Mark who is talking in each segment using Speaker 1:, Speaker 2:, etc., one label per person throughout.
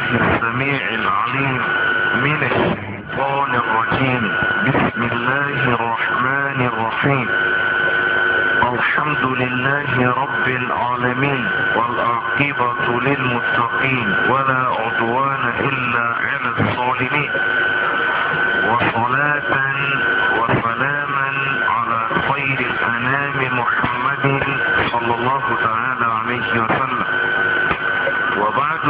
Speaker 1: السميع العليم من الشيطان الرجيم بسم الله الرحمن الرحيم الحمد لله رب العالمين والعاقبة للمتقين ولا عدوان إلا على الظالمين وصلاة وسلاما على خير الأنام محمد صلى الله تعالى عليه وسلم وبعد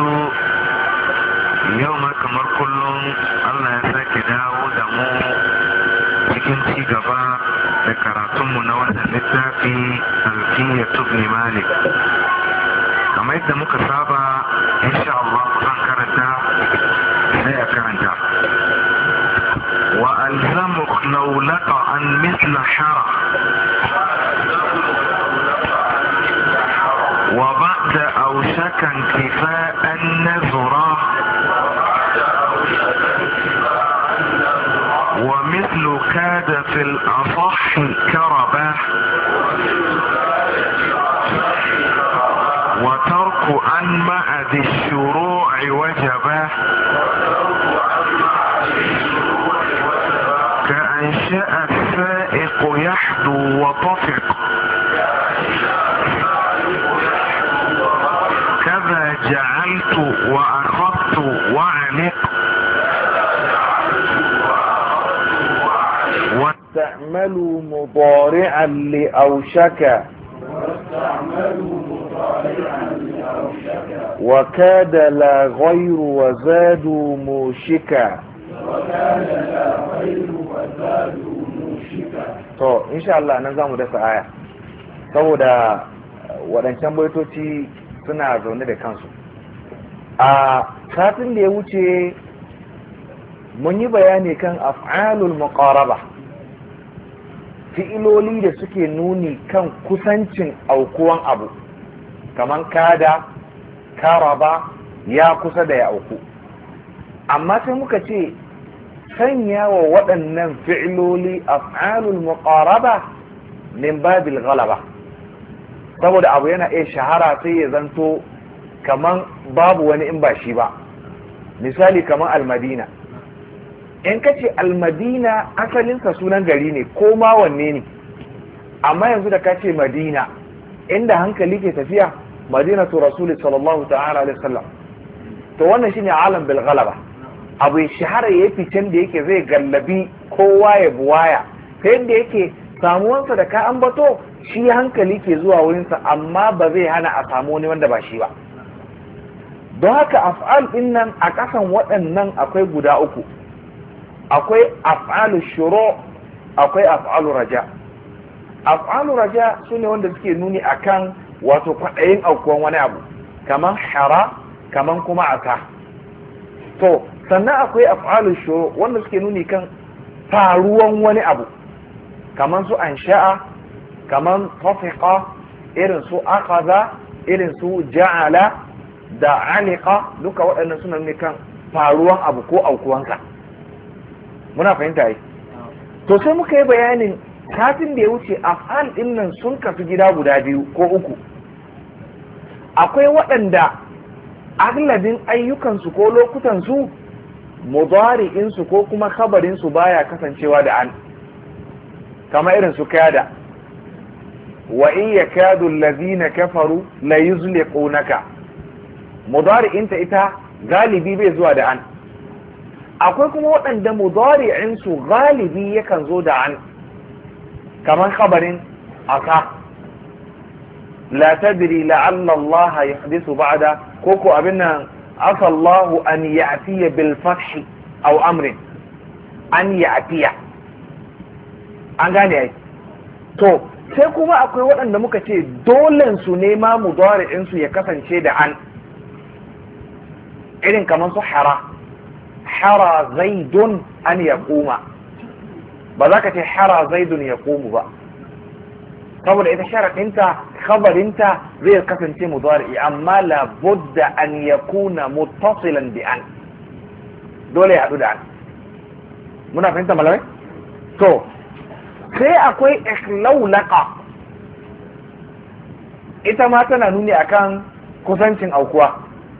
Speaker 1: يوم كمر كلهم الله يساك داو دمو cikin ci gaba da karatunmu na wannan littafi alfiya tubni malik kamar yadda muka saba insha Allah zan karanta sai a karanta wa alzamuk laulaka an misla shara wa ba'da aushakan kifa'an nazura ومثل كاد في الأصح كربة وترك أن مع ذي الشروع وجبة كأنشأ السائق يحدو وطفق كذا جعلت وأخذت وعلق
Speaker 2: واستعملوا مضارعا لأوشك وكاد لا غير وزادوا موشكا to insha Allah nan zamu dasa aya saboda waɗancan baitoci suna zaune da kansu a satin da ya wuce mun yi bayani kan af'alul muqaraba fi'iloli da suke nuni kan kusancin aukuwan abu kaman kada karaba ya kusa da ya auku amma sai muka ce sanya wa waɗannan fi'iloli af'alul muqaraba min babil ghalaba saboda abu yana iya shahara sai ya zanto kaman babu wani in ba shi ba misali kaman almadina in ka ce almadina asalinsa sunan gari ne ko ma wanne ne amma yanzu da ka ce madina inda hankali ke tafiya madina to rasuli sallallahu ta'ala alaihi wasallam to wannan shine alam bil ghalaba abu shahara ya ficen da yake zai gallabi kowa ya buwaya ta yadda yake samuwansa da ka ambato shi hankali ke zuwa wurinsa amma ba zai hana a samu wani wanda ba shi ba don haka af'al din nan a ƙasan waɗannan akwai guda uku akwai af'alu shuru akwai af'alu raja af'alu raja sune wanda suke nuni akan wato kwaɗayin aukuwan wani abu kaman hara kaman kuma aka to sannan akwai af'alu shuru wanda suke nuni kan faruwan wani abu kaman su ansha'a kaman tafiqa irin su akaza irin su ja'ala da alika duka waɗannan suna nuni kan faruwan abu ko aukuwansa muna fahimta yi to sai muka yi bayanin satin da ya wuce af'al din nan sun kasu gida guda biyu ko uku akwai waɗanda aglabin ayyukansu ko lokutansu mudari'insu ko kuma khabarinsu baya kasancewa da an kama irin su kada wa in yakadu allazina kafaru la yuzliqunaka mudari'inta ita galibi bai zuwa da an akwai kuma waɗanda mudari'insu galibi yakan zo da an kamar khabarin aka la tadri la'alla Allah yahdithu ba'da ko ko abin nan asa Allah an ya'tiya bil fath aw amrin an ya'tiya an gane ai to sai kuma akwai waɗanda muka ce dolen su ne ma mudari'insu ya kasance da an irin kamar su hara hara zaidun an ya kuma ba za ka ce hara zaidun ya komu ba saboda ita sharaɗinta khabarinta zai kasance mudari amma labudda an ya kuna muttasilan bi an dole ya haɗu da an muna fahimta malamai to sai akwai ikhlaulaka ita ma tana nuni akan kusancin aukuwa